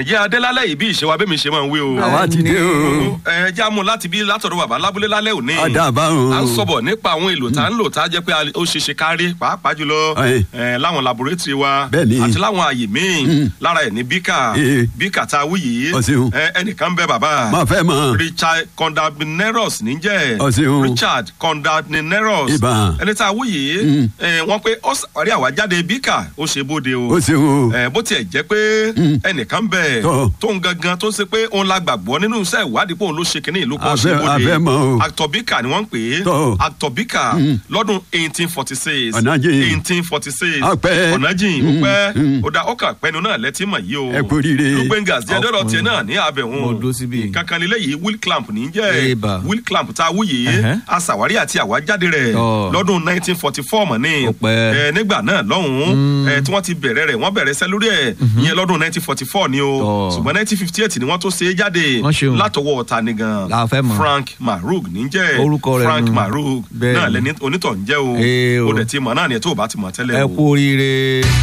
jẹ́ adélálẹ̀ yìí bí ìṣe wa bẹ́ẹ̀ mi ṣe máa ń wí o. àwa ti dé o. ẹ já mú láti bí látọ̀dọ̀ bàbá lábúlé lálẹ́ òní. àdàbà o. a ń sọ̀bọ̀ nípa àwọn èlò tá a ń lò tá a jẹ́ pé a- ó ṣe ṣe kárí pàápàá jùlọ Ẹ. ẹ, láwọn laboratory wa Bẹ́ẹ̀ni. àti láwọn àyè míì lára ẹ̀ ní bíkà Ẹ. bíkà tá a wí yìí Ọ ṣeun. ẹ, ẹnìkan bẹ bàbá máa fẹ́ mọ̀. richard condamneros níjẹ́ Ọ ṣeun. richard condamneros Ìbà. ẹni tá a wí yìí ẹ, wọ́n pé ó sàwárí àwájáde bíkà ó ṣe bóde o ó ṣeun o. ẹ bó tiẹ̀ jẹ́ pé ẹnìkan bẹ̀ Tọ́. tó ń gangan tó ṣe pé òun la gbàgbọ́ nínú iṣẹ́ ìwádìí pé òun ló ṣe kínní ìlú kan A ṣe fẹ́- a fẹ́ mọ̀ o. actobika ni wọ́n ń pè é Tọ́. actobika lọ́dún eighteen forty six Ọ̀nàjìn. eighteen forty six Ọpẹ́. ọ̀nàjìn ó pẹ́ ó da ọkà pẹ́nu náà lẹ́tí mọ̀ yìí o Ẹ kú oríire. lùgbẹ́ngàs jẹ́ dọ́dọ̀ tiẹ̀ náà ní abẹ̀hún Mo dúró síbí. kankan nílé yìí will clamp ní jẹ́ Eba. will clamp tá a wú yìí Ẹ̀hẹ́. aṣàwárí àti àwájáde rẹ̀ Tọ́. lọ́dún nineteen forty four mọ̀ ní Ó pẹ́. ẹ nígbà náà lọ́hùn-ún ẹ tí wọ́n ti bẹ̀rẹ̀ rẹ̀ wọ́n bẹ̀rẹ̀ sẹ́ lórí ẹ̀ ìyẹn lọ́dún nineteen forty four ni o Tọ́. ṣùgbọ́n nineteen fifty eight ni wọ́n tó ṣe é jáde Wọ́n ṣeun. látọwọ́ ta ni gan La fẹ́ mọ̀. frank marug níjẹ́ Orúkọ rẹ̀ frank nù. marug Bẹ́ẹ̀ náà ni. lẹni onítọ̀ ń jẹ́ o Ee o. ó dẹ̀ ti mọ̀ náà ni ẹ̀ tó o bá ti mọ̀ tẹ́lẹ̀ ẹ o. kú oríire.